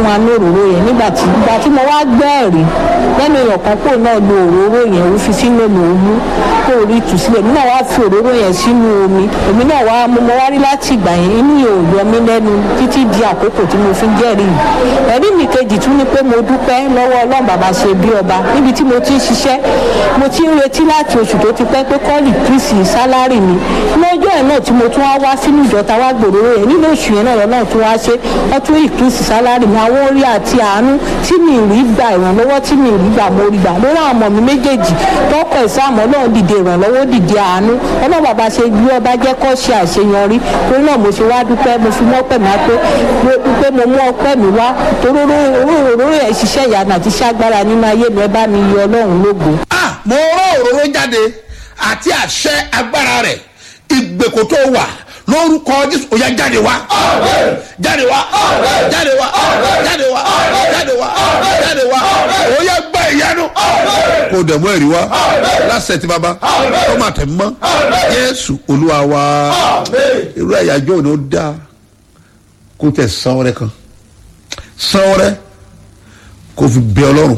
fún wa ní òróró yẹn nígbà tí ìgbà tí mo wá gbọ́ ẹ̀rí lẹ́nu èèyàn kan kò náà lo òróró yẹn ó fi sínú omi òun mú kó rí tù sílẹ̀ èmi náà wá fi òróró yẹn sínú omi èmi náà wá mo mo wá rí láti ìgbà yẹn inú yẹn ò yọ mí lẹ́nu títí di àkókò tí mo fi ń jẹ́rìí yìí ẹ̀rí mi kejì tún ni pé mo dúpẹ́ lọ́wọ́ ọlọ́run bàbá ṣe bí ọba níbi tí mo ti ń ṣiṣẹ́ mo ti ń retí láti oṣù tó ti pẹ́ pé kọ́ọ̀lì kìrìsì sálárì mi lọ́jọ́ ẹ̀ náà tí mo tún wá wá sínú ìjọta wá gbòòrò yẹn nínú oṣù yẹn náà lọ́nà tún wá ṣe wọ́n tún ìkìrìsì sálárì mi àwọn orí àti àánú tí mi rí gbà ìrànlọ́wọ́ tí mi rí gbà mo rí gbà lórí àwọn ọmọ mi méjèèjì tọkọ ìsáàmù ọlọ́run dìde ìrànlọ́wọ́ dìde àánú ọlọ́run bàbá ṣe bí ọba jẹ́ kọ́ ṣe àṣeyọrí torí náà mo ṣe wá dúpẹ́ mo fi mọ́pẹ́ mi pé pé mo mú ọpẹ́ mi wá torí òróró ẹ̀ ṣiṣẹ́ ìyànà àti iṣẹ́ agbára nínú ayé mi ẹ bá mi yọ ọlọ́run lógo. ah mo rán òróró jáde àti àṣẹ agbára rẹ̀ ìgbèkò tó wà lórúkọ jésù ó yá jáde wá jáde wá jáde wá jáde wá jáde wá jáde wá ó yá gbá ìyanu kó dẹ̀ mú ẹ̀rí wá lásẹ̀ tí baba ó máa tẹ̀ mọ́ jésù olúwa wá irú ẹ̀yájọ́ òní ó dáa kó tẹ̀ san ọrẹ kan san ọrẹ kó fi bẹ ọlọ́run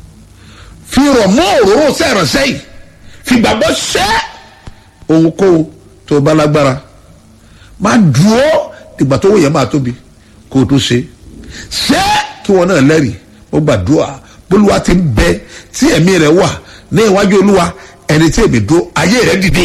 fi rọ̀ mọ́ òróró sẹ́ẹ̀rọ̀ sẹ́yìn fi gbàgbọ́ sẹ́ ohunkóhun tó o bá lágbára má dúró ìgbà tó wòye máa tóbi kó o tó ṣe ṣé kí wọn náà lẹ́rìí ó gbàdúrà bólúwa ti ń bẹ tí ẹ̀mí rẹ̀ wà ní iwájú olúwa ẹni tí èmi dúró ayé rẹ̀ dìde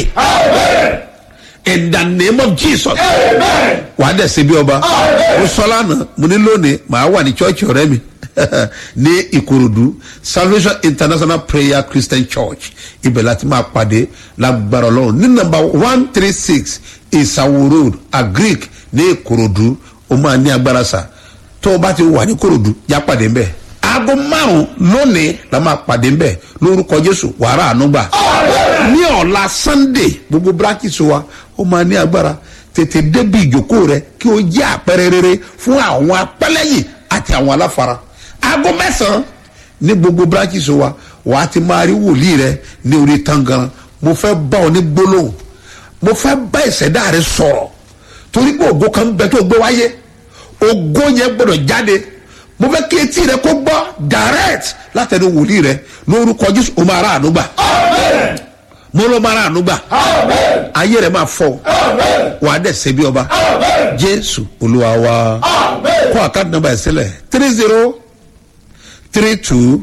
in the name of jesus wàá dẹ̀ ṣe bí ọba mo sọ lánàá mo ní lónìí màá wà ní chọ́ọ̀chì ọ̀rẹ́ mi ní ìkòròdú salvation international prayer christian church ibẹ̀ láti máa pàdé lágbára ọlọ́run ní nọmba one three six ìsàwò road agric ní ìkòròdú ó máa ní agbára sà tó o bá ti wà ní ìkòròdú já pàdé ńbẹ aago márùn lónìí la máa pàdé ńbẹ lórúkọ jésù wàrà ànúgbà ní ọ̀la sunday gbogbo branches wa ó máa ní agbára tètè débi ìjókòó rẹ kí o jẹ́ àpẹrẹ rere fún àwọn apẹ́lẹ́yìn àti àwọn aláfara aago mẹ́sàn-án ní gbogbo branches wa wà á ti máa rí wòlíì rẹ ní orí tangan mo fẹ́ bá ọ ní gbólóhùn mo fẹ́ bá ìṣẹ̀dá rẹ sọ̀rọ̀ torí pé ògo kan bẹ tó gbé wáyé ògo yẹn gbọdọ̀ jáde mo fẹ́ kí etí rẹ kó gbọ́ direct látẹnu wòlíì rẹ lórúkọ jésù o máa rà àánú gbà mo ló máa rà àánú gbà ayé rẹ máa fọ wà á dẹ̀ ṣe bí ọba jésù olúwa wa kó àkáàdì nọmba ẹ̀ sílẹ̀ three zero three two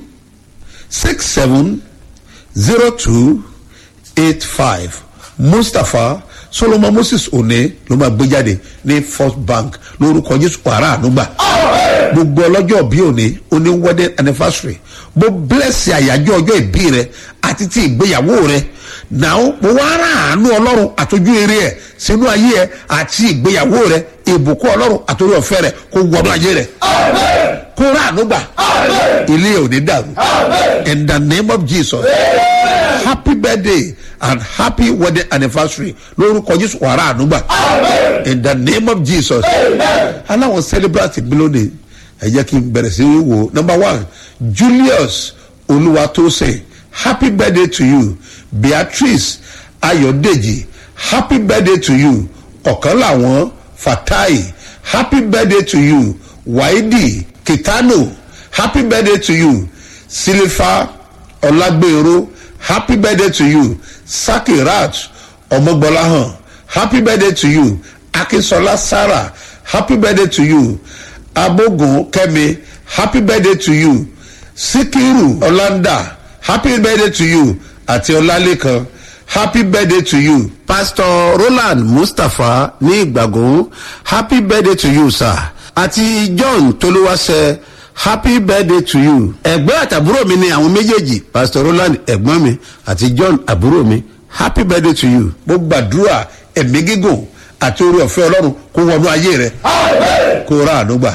six seven zero two eight five mustapha solomon moses one ló máa gbé jáde ní first bank lórúkọ jésù wàrà ànúgbà gbogbo ọlọ́jọ́ bí òní oní wedding anniversary mo bless àyájọ́ ọjọ́ ìbí rẹ àti ti ìgbéyàwó rẹ náà mo wá rà àánú ọlọ́run àtọ́jú eré ẹ̀ sínú ayé ẹ̀ àti ìgbéyàwó rẹ ìbùkún ọlọ́run àtọ́jú ọ̀fẹ́ rẹ kó wọnú ayé rẹ kó rà ànúgbà ilé ẹ̀ ò ní dàrú in the name of jesus happy birthday and happy wedding anniversary lórúkọ jésù wàrà ànúgbà in the name of jesus aláwọn celebrate mi lónìí ẹ jẹ́ kí n bẹ̀rẹ̀ sí í wò number one julius olúwatósìn happy birthday to you beatrice ayọ̀dèjì happy birthday to you ọ̀kan làwọn fatai happy birthday to you waidi kitano happy birthday to you silifa ọlágbèrò happy birthday to you sakirat ọmọgbọláhàn happy birthday to you akisola sarah happy birthday to you abogun kẹmi happy birthday to you sikiru ọlanda happy birthday to you àti ọlálẹ́kan happy birthday to you. pastor roland mustapha ní ìgbàgùn happy birthday to you sir àti john tolúwaṣẹ happy birthday to you. ẹ̀gbọ́n àtàbúrò mi ni àwọn méjèèjì pastor roland ẹ̀gbọ́n mi àti john àbúrò mi happy birthday to you. mo gbàdúrà ẹ̀mí gígùn àti orí ọ̀fẹ́ ọlọ́run kó wọnú ayé rẹ kó rà ànúgbà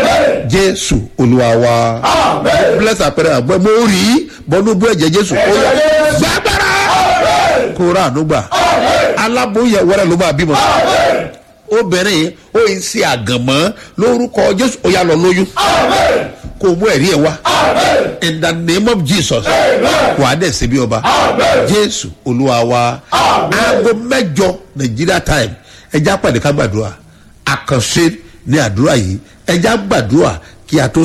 jésù olúwa wa bless àpẹẹrẹ àgbẹ̀ mo rí bọ́nú bú ẹ̀jẹ̀ jésù ó yẹ gbàgbára kó rà ànúgbà aláboyè wẹ́rẹ́ ló máa bímọ obìnrin ó yìí ṣe àgànmọ́ lórúkọ jésù ó yà lọ lóyún kò mú ẹ̀rí ẹ̀ wá in the name of jesus wà á dẹ̀ ṣe bí ọba jésù olúwa wa aago mẹ́jọ nigeria time ẹja pàdé ká gbàdúrà àkànṣe ní àdúrà yìí ẹja gbàdúrà kí a tó